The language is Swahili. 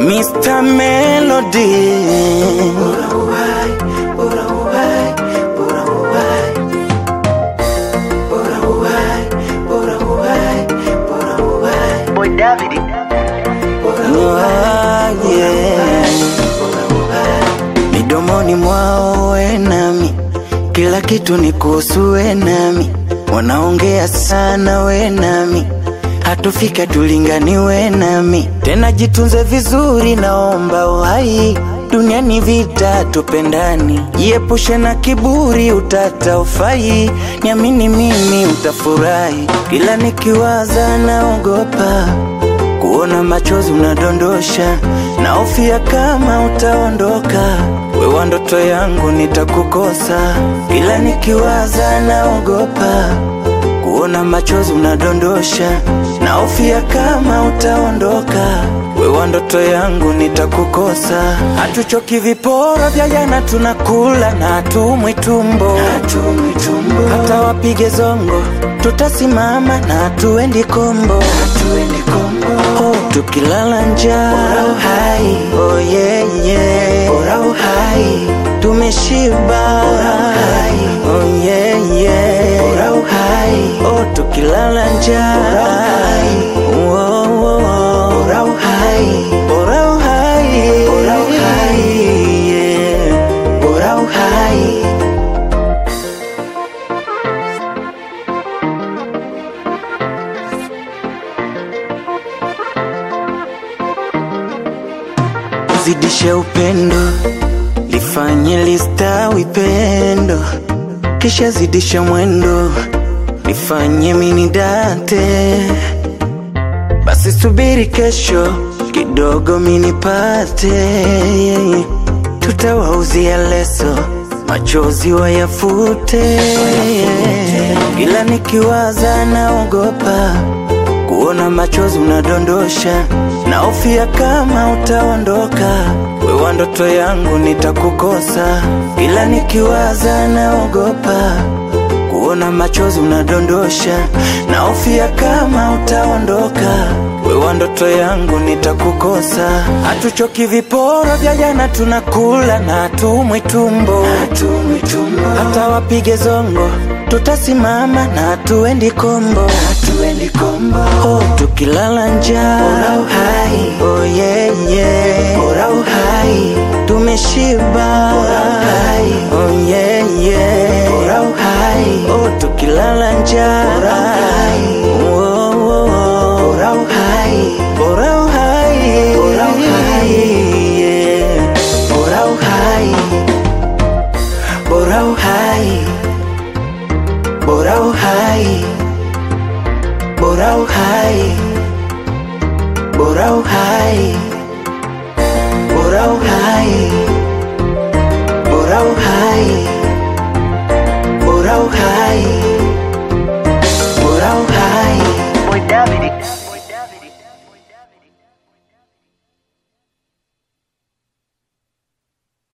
Mr. Melody. Boy David. Ah, yeah. Midomoni mwao we nami, kila kitu ni kuhusu we nami, wanaongea sana we nami, hatufika tulingani we nami, tena jitunze vizuri, naomba uhai duniani vita tupendani, jiepushe na kiburi, utata ufai, niamini mimi utafurahi, kila nikiwaza naogopa kuona machozi unadondosha, naofia kama utaondoka, wewa ndoto yangu nitakukosa, kila nikiwaza naogopa kuona machozi unadondosha, naofia kama utaondoka, wewa ndoto yangu nitakukosa. Hatuchoki viporo vya jana, tunakula na hatumwi tumbo, hata wapige zongo, tutasimama na hatuendi kombo, Oh, tukilala njaa hai, oh yeah, yeah. Bora uhai, tumeshiba oh yeah, yeah. Bora uhai, oh tukilala njaa oh, oh, oh. Bora uhai, bora uhai, bora uhai, yeah. Bora uhai. Zidishe upendo, lifanye listawi pendo, kisha zidisha mwendo, lifanye mini date. Basi subiri kesho kidogo minipate, tutawauzia leso, machozi wayafute. Kila nikiwaza naogopa kuona machozi unadondosha, naofia kama utaondoka, wewa ndoto yangu nitakukosa. Kila nikiwaza naogopa kuona machozi unadondosha, naofia kama utaondoka, wewa ndoto yangu nitakukosa. Hatuchoki viporo vya jana, tunakula na hatumwi tumbo, hata wapige zongo tutasimama na hatuendi kombo, Oh, tukilala njaa oh yeah, yeah. tumeshiba oh yeah, yeah. oh, tukilala njaa oh, oh, oh. bora uhai, yeah. bora uhai, bora uhai bora uhai, bora uhai, bora uhai.